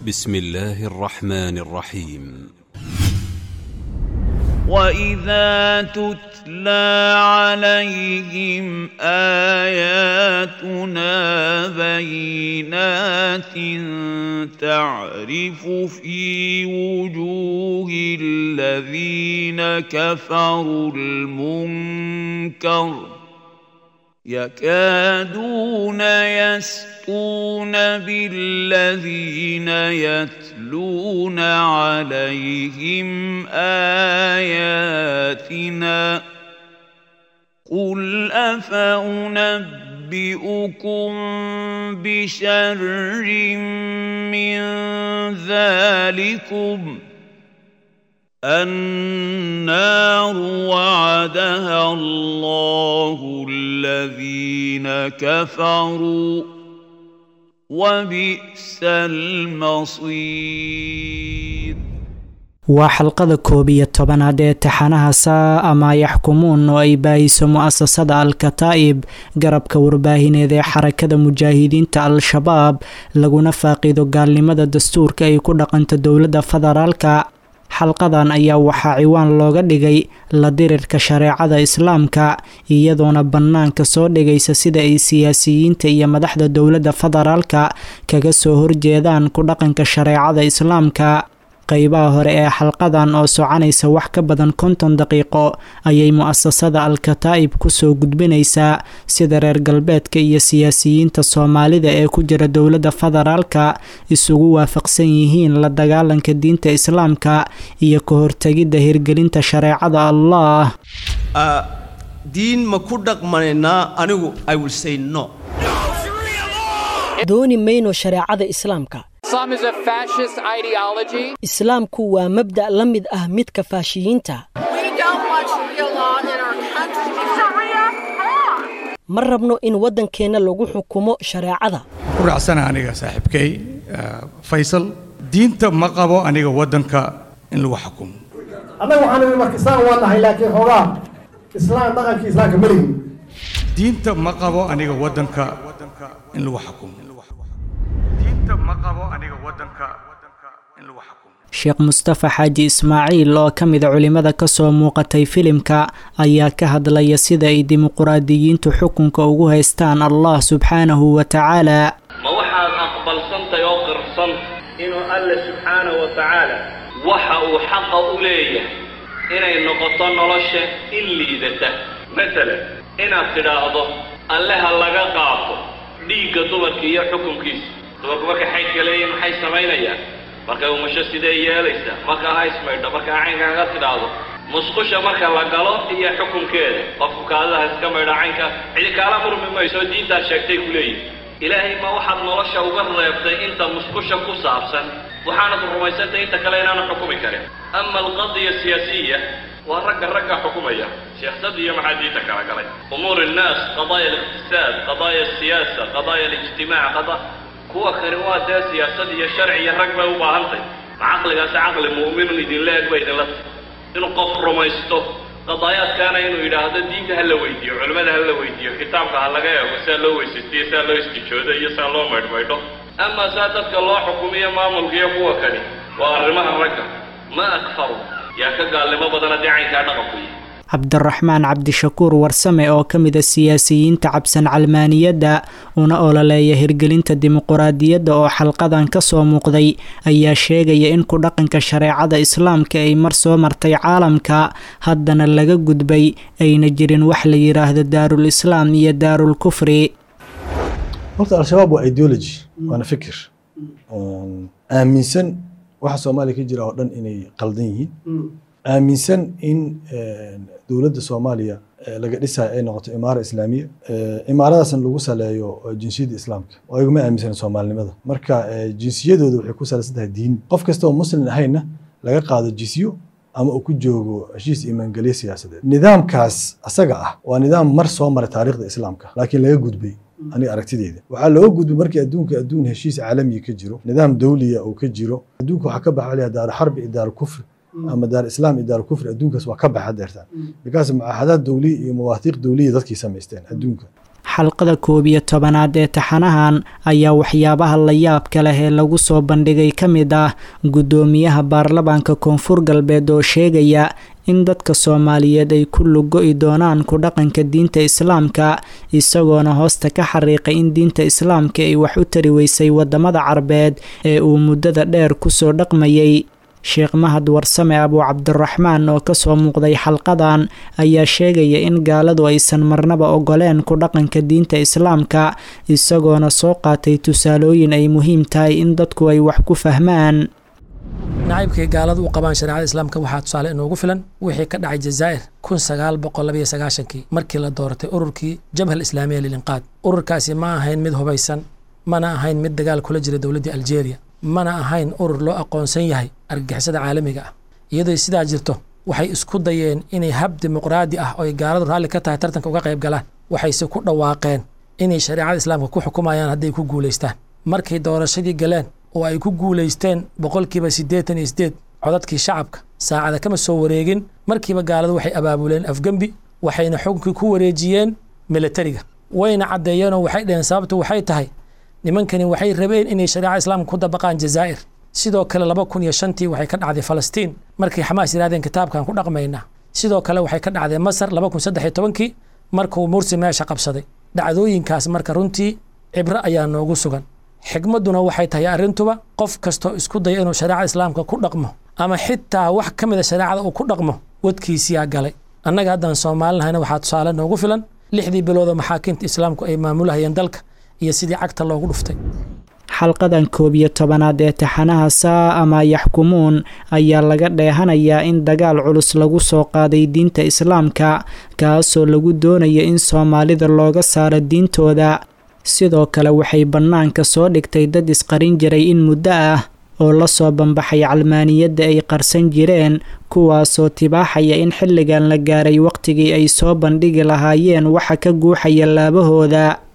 بسم الله الرحمن الرحيم واذا تتلى عليهم اياتنا بينات تعرف في وجوه الذين كفروا المنكر يكادون يسقون بالذين يتلون عليهم اياتنا قل افانبئكم بشر من ذلكم النار وعدها الله الذين كفروا وبئس المصير waa xalqada koob iyo tobanaad ee taxanaha saa ama yaxkumuun oo ay baahiso mu-asasada al-kataa'ib garabka warbaahineed ee xarakada mujaahidiinta al-shabaab laguna faaqido gaalnimada dastuurka ay ku dhaqanto dowladda federaalka xalqadan ayaa waxaa ciwaan looga dhigay la dirirka shareecada islaamka iyadoona bannaanka soo dhigaysa sida ay siyaasiyiinta iyo madaxda dowladda federaalka kaga soo horjeedaan ku dhaqanka shareecada islaamka qeybaha hore ee xalqadan oo soconaysa wax ka badan konton daqiiqo ayay mu-asasada al-kataa'ib kusoo gudbinaysaa sida reer galbeedka iyo siyaasiyiinta soomaalida ee ku jira dowladda federaalka isugu waafaqsan yihiin la dagaalanka diinta islaamka iyo ka hortegidda hirgelinta shareecada allah diin ma ku dhaqmanaynaa anigu i will say no dooni mayno shareecada islaamka islaamku waa mabda' la mid ah midka faashiyiinta ma rabno in waddankeenna lagu xukumo shareecada ku raacsana aniga saaxiibkay faysal diinta ma qabo aniga waddanka in lagu xukumo annaga waxaan nidhi marka islaam waa nahay laakiin xoogaa islaam dhaqankii islaamka ma lihin diinta ma qabo aniga waddanka in lagu xukumo diinta ma qabo aniga waddanka in lagu xukumo sheekh mustafa xaaji ismaaciil oo ka mida culimmada kasoo muuqatay filimka ayaa ka hadlaya sida ay dimuquraadiyiintu xukunka ugu haystaan allah subxaanahu wa tacaala ma waxaad aqbalsantay oo qirsan inuu alle subxaanahu wa tacaala waxa uu xaqa u leeyahay inay noqoto nolosha in liidata matalan inaad tidhaahdo alle ha laga qaato dhiigga dumarka iyo xukunkiisa dumarku markay xaydka leeyihin maxay samaynayaan markay umasho sidee yeelaysaa markaa ha ismaydho markaa caynkaaga tidhaahdo musqusha marka la galo iyo xukunkeeda qofku kaadaha iska maydho caynka cidi kaala murmi mayso diintaad sheegtay ku leeyihin ilaahay ma waxaad nolosha uga reebtay inta musqusha ku saabsan waxaanad rumaysantay inta kale inaanu xukumi karin ama alqadiya siyaasiya waa ragga ragga xukumaya siyaasadda iyo maxaa diinta kala galay umuur innaas qadaaya aliqtisaad qadaaya asiyaasa qadaaya alijtimaac qada kuwa kani waa dee siyaasad iyo sharci iyo rag bay u baahantay ma caqligaasi caqli mu'minun idinla eg ba idinla tahay inuu qof rumaysto qadaayaadkaana inuu yidhaahdo diinta ha la weydiiyo culimmada ha la weydiiyo kitaabka ha laga eego saa loo weysaystiyo saa loo istijoodo iyo saa loo maydhmaydho ama saa dadka loo xukumiyo maamulka iyo kuwa kani waa arrimaha ragga ma akfaru yaa ka gaalnimo badan haddii caynkaa dhaqanku yihi cabdiraxmaan cabdishakuur warsame oo ka mid a siyaasiyiinta cabsan calmaaniyadda una ololeeya hirgelinta dimuquraadiyadda oo xalqadan ka soo muuqday ayaa sheegaya in ku dhaqanka shareecada islaamka ay mar soo martay caalamka haddana laga gudbay ayna jirin wax la yidhaahdo daarul islaam iyo daarul kufri horta al-shabaab waa ideology waana fikir aaminsan waxa soomaaliya ka jira oo dhan inay qaldan yihiin aaminsan in dowladda soomaaliya laga dhisayo ay noqoto imaara islaamiya imaaradaasna lagu saleeyo jinsiyadda islaamka oo ayaguma aaminsan soomaalinimada marka jinsiyadooda waxay ku salaysan tahay diin qof kasta oo muslim ahayna laga qaado jisyo ama uu ku joogo heshiis imaangelye siyaasadeed nidaamkaas asaga ah waa nidaam mar soo maray taariikhda islaamka laakiin laga gudbay aniga aragtideeda waxaa looga gudbay markii adduunka adduun heshiis caalamiya ka jiro nidaam dawliya uu ka jiro adduunka waxaa ka baxa layaa daaru xarbi iyo daaru kufri ama daar islaam iyo daar kufri adduunkaas waa ka baxa deertaan bikaas mucaahadaad dawliya iyo mawaahiiq dawliya dadkii samaysteen adduunka xalqada koob iyo tobanaad ee taxanahan ayaa waxyaabaha la yaabka leh ee lagu soo bandhigay ka mid ah guddoomiyaha baarlamaanka koonfur galbeed oo sheegaya in dadka soomaaliyeed ay ku lugo-i doonaan ku dhaqanka diinta islaamka isagoona hoosta ka xariiqay in diinta islaamka ay wax u tari weysay wadamada carbeed ee uu muddada dheer kusoo dhaqmayay sheekh mahad warsame abuu cabdiraxmaan oo kasoo muuqday xalqadan ayaa sheegaya in gaaladu aysan marnaba ogoleen ku dhaqanka diinta islaamka isagoona soo qaatay tusaalooyin ay muhiim tahay in dadku ay wax ku fahmaan nacaybkay gaaladu u qabaan shareecada islaamka waxaa tusaale inoogu filan wixii ka dhacay jazaa'ir kun sagaal boqol labayo sagaashankii markii la dooratay ururkii jabhal islaamiya lilinqaad ururkaasi ma ahayn mid hubaysan mana ahayn mid dagaal kula jira dowladdii aljeeriya mana ahayn urur loo aqoonsan yahay argagixisada caalamiga ah iyadoo sidaa jirto waxay isku dayeen inay hab dimuqraadi ah oo ay gaaladu raalli ka tahay tartanka uga qayb galaan waxayse ku dhawaaqeen inay shareecada islaamka ku xukumayaan hadday ku guulaystaan markay doorashadii galeen oo ay ku guulaysteen boqolkiiba siddeetan iyo sideed codadkii shacabka saacada kama soo wareegin markiiba gaaladu waxay abaabuleen afgembi waxayna xukunkii ku wareejiyeen milatariga wayna caddeeyeenoo waxay dheheen sababtu waxay tahay nimankani waxay rabeen inay shareeca islaamka ku dabaqaan jazaa'ir sidoo kale laba kun iyo shantii waxay ka dhacday falastiin markay xamaas yidhahdeen kitaabkan ku dhaqmaynaa sidoo kale waxay ka dhacday masar laba kun saddex iyo tobankii markuu mursi meesha qabsaday dhacdooyinkaas marka runtii cibro ayaa noogu sugan xigmadduna waxay tahay arrintuba qof kastoo isku daya inuu shareecada islaamka ku dhaqmo ama xitaa wax ka mida shareecada uu ku dhaqmo wadkiisiyaa galay annaga haddaan soomaalinahayna waxaa tusaale noogu filan lixdii biloodoo maxaakiimta islaamku ay maamulahayeen dalka iyo sidii cagta loogu dhuftay xalqadan koob iyo tobanaad ee taxanaha saa ama yaxkumuun ayaa laga dheehanayaa in dagaal culus lagu soo qaaday diinta islaamka kaasoo lagu doonayo in soomaalida looga saaro diintooda sidoo kale waxay bannaanka soo dhigtay dad isqarin jiray in muddo ah oo lasoo bambaxay calmaaniyadda ay qarsan jireen kuwaasoo tibaaxaya in xilligan la gaaray waqtigii ay soo bandhigi lahaayeen waxa ka guuxaya laabahooda